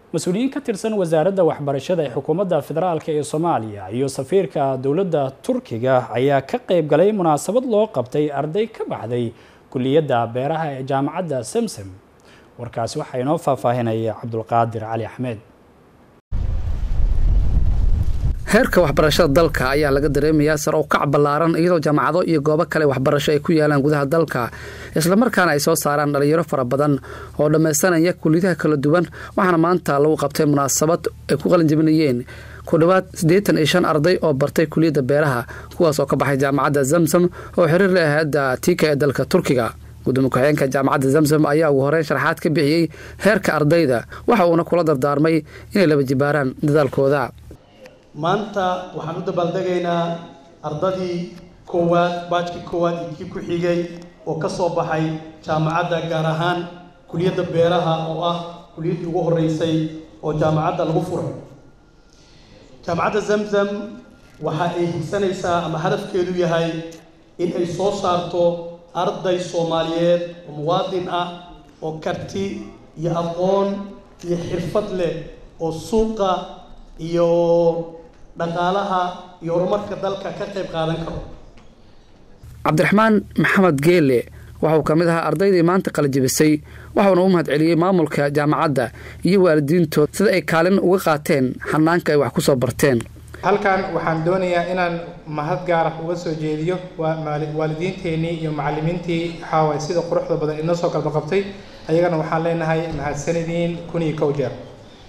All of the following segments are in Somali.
mas-uuliyiin ka tirsan wasaaradda waxbarashada ee xukuumadda federaalk ee soomaaliya iyo safiirka dowladda turkiga ayaa ka qayb galay munaasabad loo qabtay arday ka baxday kuliyadda beeraha ee jaamacadda samsam warkaasi waxaa inoo faahfaahinaya cabdulqaadir cali axmed heerka waxbarashada dalka ayaa laga dareemayaa sar oo kac ballaaran iyadoo jaamacado iyo goobo kale waxbarasho ay ku yaalaan gudaha dalka islamarkaana ay soo saaraan dhalinyaro fara badan oo dhammaysanaya kuliyadaha kala duwan waxaana maanta lagu qabtay munaasabad ay ku qalinjabinayeen ku dhowaad siddeetan iyo shan arday oo bartay kuliyadda beeraha kuwaas oo ka baxay jaamacadda zamzam oo xiriir la ahadda tiika ee dalka turkiga gudoomiye ku-xigeenka jaamacadda zamzam ayaa ugu horeyn sharaxaad ka bixiyey heerka ardayda waxa uuna kula dardaarmay inay laba jibaaraan dadaalkooda maanta waxaan u dabaaldegaynaa ardadii koowaad baajkii koowaad iyo kii ku xigay oo ka soo baxay jaamacadda gaar ahaan kuliyadda beeraha oo ah kuliyaddii ugu horreysay oo jaamacadda lagu furay jaamacadda zamzam waxa ay higsanaysaa ama hadafkeedu yahay in ay soo saarto arday soomaaliyeed oo muwaadin ah oo karti iyo aqoon iyo xirfad leh oo suuqa iyo dhaqaalaha iyo horumarka dalka ka qayb qaadan karo cabdiraxmaan maxamed geele waxauu ka mid ahaa ardaydii maanta qalajibisay waxauna u mahad celiyey maamulka jaamacadda iyo waalidiintood sida ay kaalin uga qaateen xanaanka ay wax ku soo barteen halkan waxaan doonayaa inaan mahad gaara uga soo jeediyo waalidiinteenii iyo macalimiintii waxaawaay sida quruxda badan inoo soo galbaqabtay ayagana waxaan leenahay mahadsanidin kun iyo kow jeer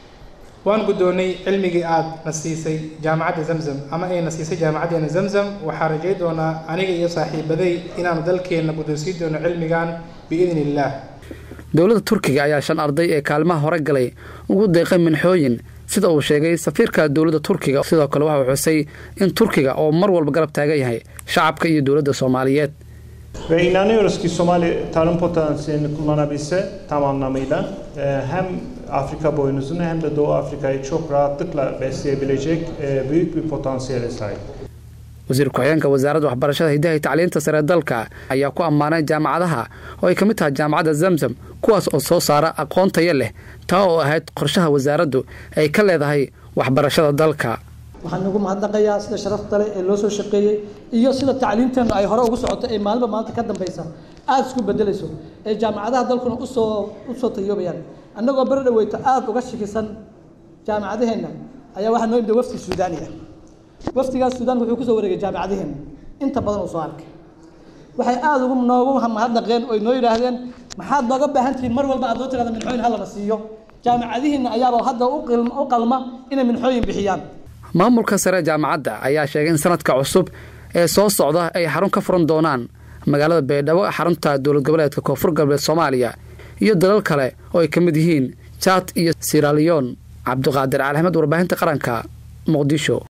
waan guddoonnay cilmigii aada na siisay jaamacadda zamzam ama ay na siisay jaamacaddeena zamzam waxaan rajay doonaa aniga iyo saaxiibaday inaanu dalkeenna guddoonsiin doono cilmigan biidni illaah dowladda turkiga ayaa shan arday ee kaalmaha hore galay ugu deeqay minxooyin sida uu sheegay safiirka dowladda turkiga sidoo kale waxau xusay in turkiga oo mar walba garab taagan yahay shacabka iyo dowladda soomaaliyeed Ve inanıyoruz ki Somali tarım potansiyelini kullanabilse tam anlamıyla hem Afrika boynuzunu hem de Doğu Afrika'yı çok rahatlıkla besleyebilecek büyük bir potansiyele sahip. wasiir ku-xigeenka wasaaradda waxbarashada hiddaha iyo tacliinta sare dalka ayaa ku ammaanay jaamacadaha oo ay ka mid tahay jaamacadda zamzam kuwaas oo soo saara aqoon tayo leh taa oo ahayd qorshaha wasaaraddu ay ka leedahay waxbarashada dalka waxaan ugu mahadnaqayaa sida sharafta leh ee loo soo shaqeeyey iyo sida tacliinteennu ay hore ugu socoto ee maalinba maalinta ka dambaysa aada isku bedelayso ee jaamacadaha dalkuna usoo usoo tayoobayaan annagoo beri dhaweyto aada uga shakisan jaamacadaheenna ayaa waxaa noo imida wafdi suudaani ah wafdigaas suudaanka wuxuu kusoo wareegay jaamacadaheenna inta badan uu soo arkay waxay aada ugu noogu mahadnaqeen oo noo yidhaahdeen maxaad nooga baahan tihiin mar walba aad noo tirahda minxooyin hallana siiyo jaamacadihiinna ayaaba hadda u qalma inay minxooyin bixiyaan maamulka sare jaamacadda ayaa sheegay in sanadka cusub ee soo socda ay xarun ka furan doonaan magaalada baydhabo xarunta dowlad goboleedka koonfur galbeed soomaaliya iyo dalal kale oo ay ka mid yihiin jaad iyo siraliyon cabdiqaadir cali axmed warbaahinta qaranka muqdisho